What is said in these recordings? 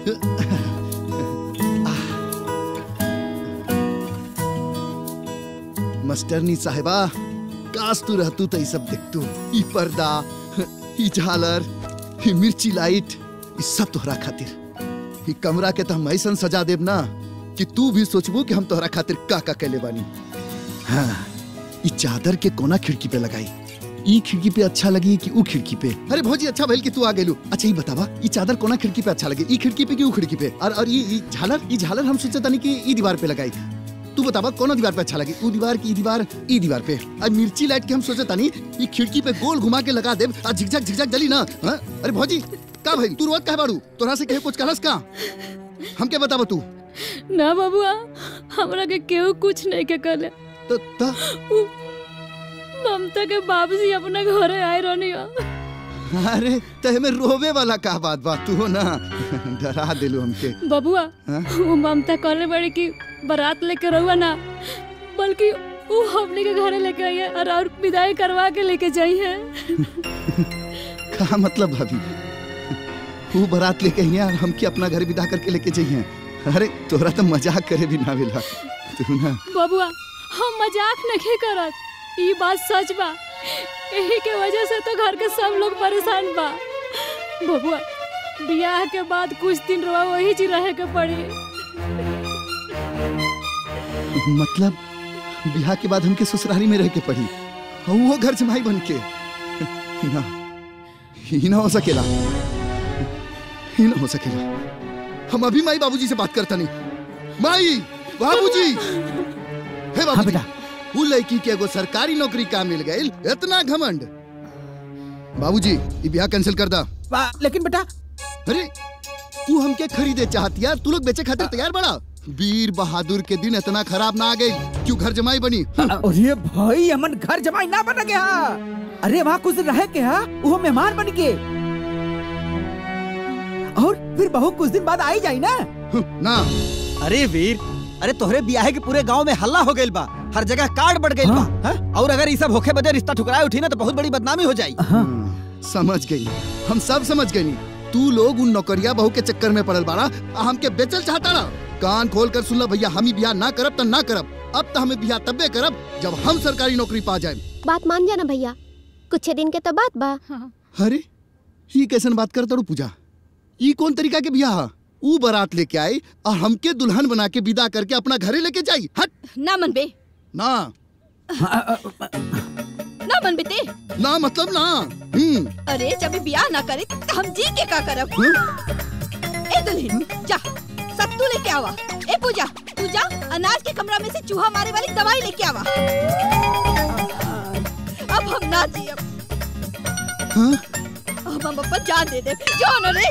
मास्टरनी साहिबा काश तू रहतू तो ई सब देखतू ई पर्दा ई झालर ई मिर्ची लाइट ई सब तोहरा खातिर ई कमरा के तो हम ऐसन सजा देब ना कि तू भी सोचबू कि हम तोहरा खातिर का का कैले बानी हाँ ई चादर के कोना खिड़की पे लगाई ई खिड़की पे अच्छा लगी कि ऊ खिड़की पे अरे भौजी अच्छा भइल कि तू आ गेलू अच्छा ई बतावा ई चादर कोना खिड़की पे अच्छा लगे ई खिड़की पे कि ऊ खिड़की पे और और ई ई झालर ई झालर हम सोचे तनी कि ई दीवार पे लगाई तू बतावा कौन दीवार पे अच्छा लगे ऊ दीवार की ई दीवार ई दीवार पे अब मिर्ची लाइट के हम सोचे तानी ई खिड़की पे गोल घुमा के लगा देब आ झिकझक झिकझक जली ना हाँ? अरे भौजी का भाई तू रोज कहे बाड़ू तोरा से कहे कुछ कहलस का हम के बतावा तू ना बबुआ हमरा के केहू कुछ नहीं के कहले तो ता उ ममता के बाबूजी अपना घरे आए रहनी हो अरे तहे में रोवे वाला का बात बा तू ना डरा दिलू हमके बबुआ हाँ? वो ममता कहले बड़ी कि बारात लेके रहुआ ना बल्कि वो हमने के घरे लेके आई है और और विदाई करवा के लेके जाई है का मतलब भाभी तू बारात लेके आई है और हमके अपना घर विदा करके लेके जाइए अरे तोरा तो मजाक करे भी ना मिला तू ना बबुआ हम मजाक नहीं करत ये बात सच बा यही के वजह से तो घर के सब लोग परेशान बा बबुआ बियाह के बाद कुछ दिन रवा वही जी रहे के पड़ी मतलब बिहार के बाद हमके ससुराली में रह के पड़ी और वो घर जमाई बन के ना ही ना हो सकेला ही ना हो सकेला हम अभी माई बाबूजी से बात करता नहीं माई बाबूजी हे बाबूजी वो लड़की के एगो सरकारी नौकरी का मिल गई इतना घमंड बाबूजी ये ब्याह कैंसिल कर दा लेकिन बेटा अरे तू हमके खरीदे चाहती यार तू लोग बेचे खातिर तैयार बड़ा वीर बहादुर के दिन इतना खराब ना आ गई क्यों घर जमाई बनी अरे भाई हमन घर जमाई ना बन गया अरे वहाँ कुछ दिन रह के हा वो मेहमान बन के और फिर बहू कुछ दिन बाद आई जाई ना ना अरे वीर अरे तोहरे ब्याह के पूरे गांव में हल्ला हो गइल बा हर जगह कार्ड बढ़ गइल बा हाँ? और अगर ये सब होखे बजे रिश्ता ठुकराए उठी ना तो बहुत बड़ी बदनामी हो जाई समझ गई हम सब समझ गई तू लोग उन नौकरिया बहू के चक्कर में पड़ल बाड़ा आ हमके बेचल चाहता ना कान खोल कर सुन ला भैया हम ही बियाह ना करब त ना करब अब तो हमें बियाह तब्बे करब जब हम सरकारी नौकरी पा जाए बात मान जाना भैया कुछ दिन के तो बात बा अरे ये कैसन बात करता रू पूजा ई कौन तरीका के बियाह हा? ऊ बारात लेके आई और हमके दुल्हन बना के विदा करके अपना घरे लेके जाई हट ना मन बे ना ना मन बेटे ना मतलब ना हम्म अरे जब ये ब्याह ना करे तो हम जी के का करब ए दुल्हन जा सत्तू लेके आवा ए पूजा पूजा अनाज के कमरा में से चूहा मारे वाली दवाई लेके आवा अब हम ना जियब अब हम अपन जान दे दे जान अरे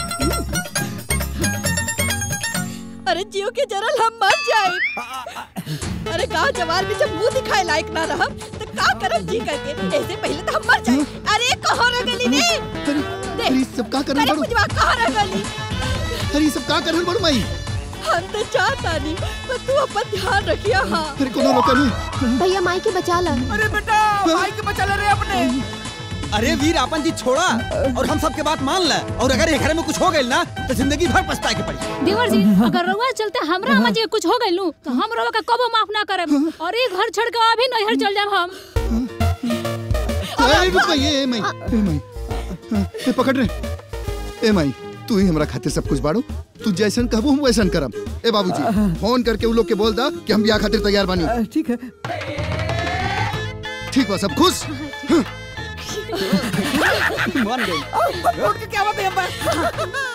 अरे जियो के जरल हम मर जाए अरे गाँव जवार में जब मुंह दिखाए लायक ना रहम तो का करब जी करके ऐसे पहले तो हम मर जाए अरे कहाँ रह गली ने अरे ये सब का करन अरे बड़ू पुजवा कहाँ रह गली अरे ये सब का करन बड़ू माई हम तो चाहता नहीं पर तू अपन ध्यान रखिया हाँ अरे कोनो रोका नहीं भैया माई के बचा ला अरे बेटा भाई के बचा ले रे अपने अरे वीर आपन जी छोड़ा और हम सबके बात मान ले और अगर ये घर में कुछ हो गइल ना तो जिंदगी भर पछताए के पड़ी देवर जी अगर रउआ चलते हमरा अम्मा जी के कुछ हो गइल नु तो हम रउआ का कबो माफ ना करब और ये घर छोड़ के अभी नैहर चल जाब हम अरे रुक ये ए माई ए माई ए पकड़ रे ए माई तू ही हमरा खातिर सब कुछ बाड़ू तू जैसन कहबू हम वैसन करब ए बाबूजी फोन करके उ लोग के बोल दा कि हम ब्याह खातिर तैयार बानी ठीक है ठीक बा सब खुश मान गई क्या बात है